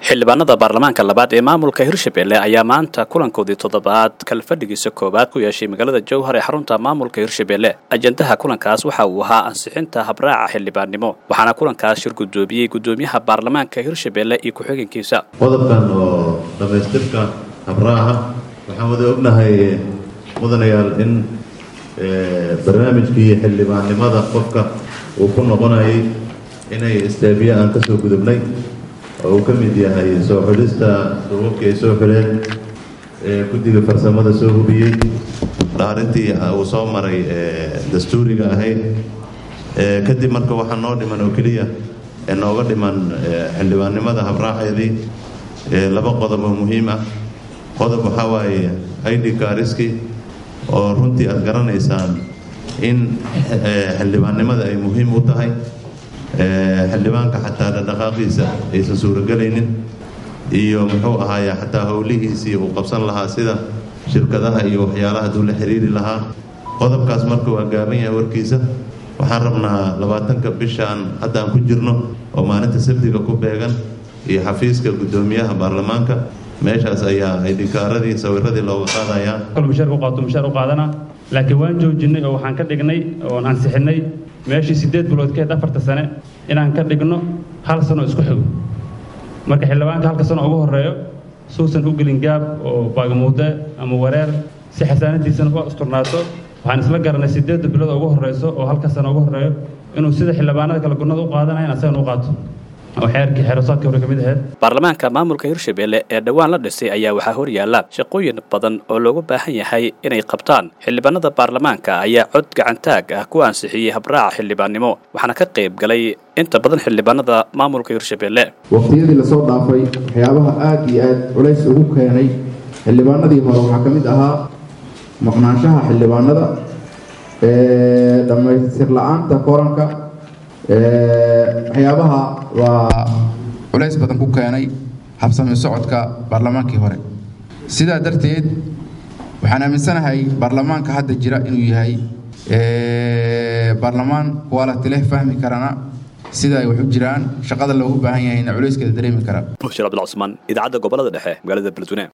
xildhibaanada baarlamaanka labaad ee maamulka hirshabelle ayaa maanta kulankoodii toddobaad kalfadhigiisa koowaad ku yeeshay magaalada jowhar ee xarunta maamulka hirshabelle ajandaha kulankaas waxa uu ahaa ansixinta habraaca xildhibaannimo waxaana kulankaas shir guddoomiyey guddoomiyaha baarlamaanka hirshabelle iyo ku-xigeenkiisa qodobkan oo dhammaystirka habraaca waxaan wada ognahay mudanayaal in barnaamijkii xildhibaannimada qofka uu ku noqonayay inay istaabiye aan ka soo gudubnay oo uu ka mid yahay soo xulista duubabkii ay soo xuleen guddiga farsamada soo hubiyey dhaarintii uu soo maray dastuuriga ahayd kadib marka waxaa noo dhiman oo keliya nooga dhiman xildhibaannimada habraaceedii laba qodob oo muhiim ah qodob waxaa waaye id kariski oo runtii aada garanaysaan in xildhibaannimada ay muhiim u tahay xildhibaanka xataa dhaqdhaqaaqiisa aysan suurogelaynin iyo muxuu ahaaye xataa howlihiisii uu qabsan lahaa sida shirkadaha iyo waxyaalaha haduu la xiriiri lahaa qodobkaas marka waa gaaban yahay warkiisa waxaan rabnaa labaatanka bishaan haddaan ku jirno oo maalinta sabtiga ku beegan iyo xafiiska guddoomiyaha baarlamaanka meeshaas ayaa aydhikaaradii sawiradii looga qaadayaa mushaar u qaato mushaar u qaadana laakiin waan joojinay oo waxaan ka dhignay oon ansixinay meeshii siddeed bilood keed afarta sane inaan ka dhigno hal sano isku xigo marka xildhibaanka halka sano ugu horreeyo suusan u gelin gaab oo baagamuude ama wareer si xasaanadiisana u asturnaato waxaan isla garanay siddeedda bilood ugu horreyso oo halka sano ugu horreeyo inuu sida xildhibaanada kale gunnada u qaadanayan asagana u qaato baarlamaanka maamulka hirshabelle ee dhowaan la dhisay ayaa waxaa horyaala shaqooyin badan oo loogu baahan yahay inay qabtaan xildhibaanada baarlamaanka ayaa cod gacantaag ah ku ansixiyey habraaca xildhibaannimo waxaana ka qayb galay inta badan xildhibaanada maamulka hirshabelle waqtiyadii lasoo dhaafay waxyaabaha aad iyo aad culays ugu keenay xildhibaanadii hore waxaa ka mid ahaa maqnaanshaha xildhibaanada dhammaystir la-aanta koranka waxyaabaha waa culays badan ku keenay habsami socodka baarlamaankii hore sidaa darteed waxaan aaminsanahay baarlamaanka hadda jira inuu yahay baarlamaan quality leh fahmi karana sida ay wax u jiraan shaqada loogu baahan yahayna culayskeeda dareemi kara bushir abdulcusmaan idaacadda gobolada dhexe magaalada beledweyne